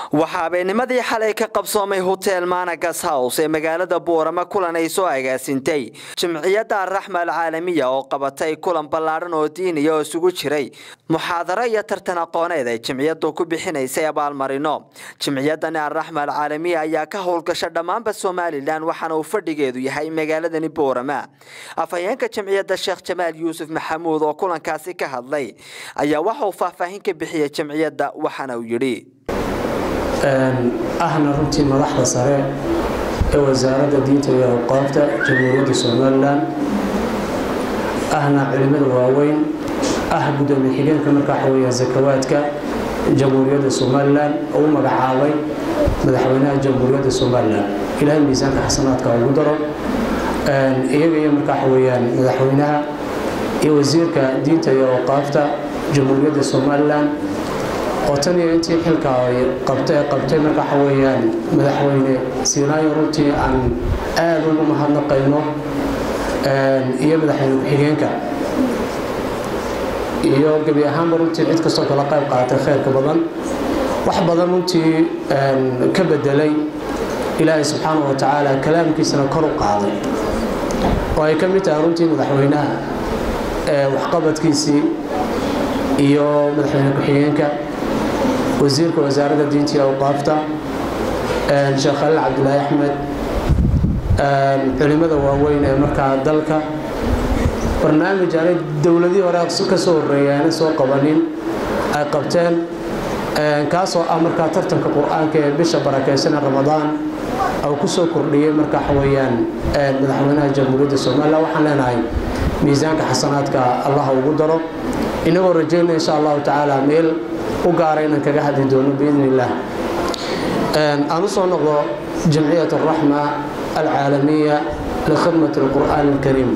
waxaa habeennimadii xalay ka qabsoomay hotel managas house ee magaalada boorama kulan ay soo agaasintay jimciyadda araxma alcaalamiya oo qabatay kulan ballaadhan oo diiniya oo isugu jiray muxaadaro iyo tartan aqooneed ay jimciyaddu ku bixinaysay abaalmarino jimciyaddani araxma alcaalamiya ayaa ka howlgasha dhammaanba somalilan waxaana uu fadhigeedu yahay magaaladani boorama afhayeenka jimciyadda sheekh jamaal yuusuf maxamuud oo kulankaasi ka hadlay ayaa waxa uu faahfaahin ka bixiyay jimciyadda waxaana uu yidhi ahna runtii madaxda sare ee wasaaradda diinta iyo awqaafta jamhuuriyadda somalilan ahna culimada waaweyn ah gudoomiye xigeenka markaa waxaweya sakawaadka jamhuuriyadda somalilan oo u magacaabay madaxweynaha jamhuuriyadda somalilan ilaahay miisaanka xasanaadka ugu daro iyaga iyo markaa waxaweyaan madaxweynaha iyo wasiirka diinta iyo awqaafta jamhuuriyadda somalilan oo tan iyo intii xilka ay qabtay qabtay marka waxa weeyaan madaxweyne siinaayo runtii aan aad ugu mahadnaqayno iyo madaxweyne ku-xigeenka iyo gebi ahaanba runtii cid kastoo kala qayb qaaatay khayrka badan wax badan runtii ka bedelay ilaahay subxaana wa tacaala kalaamkiisana kor u qaaday oo ay ka mid tahay runtii madaxweynaha waxqabadkiisii iyo madaxweyne ku-xigeenka wasiirka wasaaradda diinta iyo awqaafta sheekh khaliil cabdilaahi axmed culimada waaweyn ee markaa dalka barnaamij aanay dowladii hore ka soo horreeyay aanay soo qabanin ay qabteen kaasoo ah markaa tartanka qur-aanka ee bisha barakaysanee ramadaan au ku soo kordhiyey marka waxaweyaan madaxweynaha jamhuuriyadda somalilan waxaan leenahay miisaanka xasanaadka allaha ugu daro inagoo rajaynaya insha allahu tacaala meel u gaara inaan kaga hadli doono biidn illaah aan u soo noqdo jamciyat araxma alcaalamiya likhidmati alqur'aan alkariim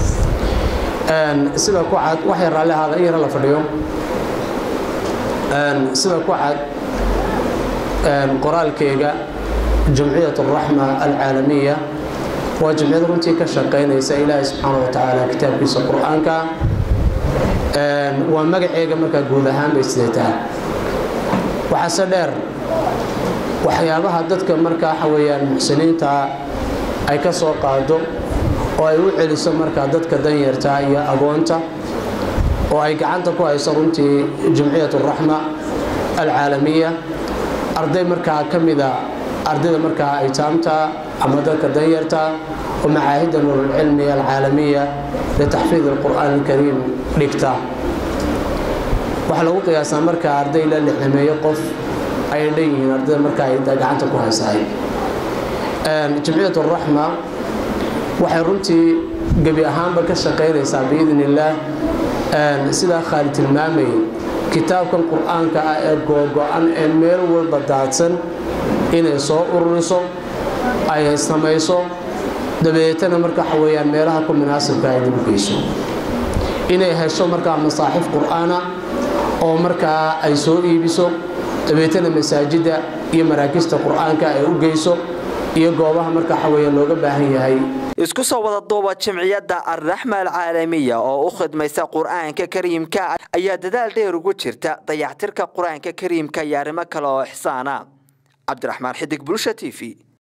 sida ku cad waxay raalli ahaada in yara la fadhiyo sida ku cad qoraalkeyga jamciyat araxma alcaalamiya waa jamciyad runtii ka shaqaynaysa ilaahay subxaana wa tacaala kitaabkiisa qur-aanka waa magaceega markaa guud ahaan bay sidee tahay waxaase dheer waxyaabaha dadka markaa waxa weyaan muxsiniinta ay ka soo qaado oo ay u celiso markaa dadka danyarta iyo agoonta oo ay gacanta ku hayso runtii jamciyat araxma alcaalamiya arday markaa ka mida ardayda markaa aytaamta ama dadka danyarta oo macaahidda nuurulcilmi alcaalamiya litaxfiid alqur'aan alkariim dhigta waxaa lagu qiyaasaa markaa arday la lixdameeyo qof ayay dhan yihiin ardayda markaa ay gacanta ku haysaay jamciyat araxma waxay runtii gebi ahaanba ka shaqaynaysaa biidn illaah sidaa khaali tilmaamayay kitaabkan qur-aanka ah ee googo-an ee meel walba daadsan inay soo ururiso ay samayso dabeetana marka waxa weyaan meelaha ku munaasibka ay dib u geyso inay hesho markaa masaaxif qur-aana oo markaa ay soo iibiso dabeetana masaajidda iyo maraakista qur-aanka ay u geyso iyo goobaha marka waxaweya looga baahan yahay isku soo wada duuba jimciyadda arraxma alcaalamiya oo u khidmaysa qur-aanka kariimka ayaa dadaal dheer ugu jirta dayactirka qur-aanka kariimka iyo arrimo kale oo ixsaana cabdiraxmaan xidig bulsha t v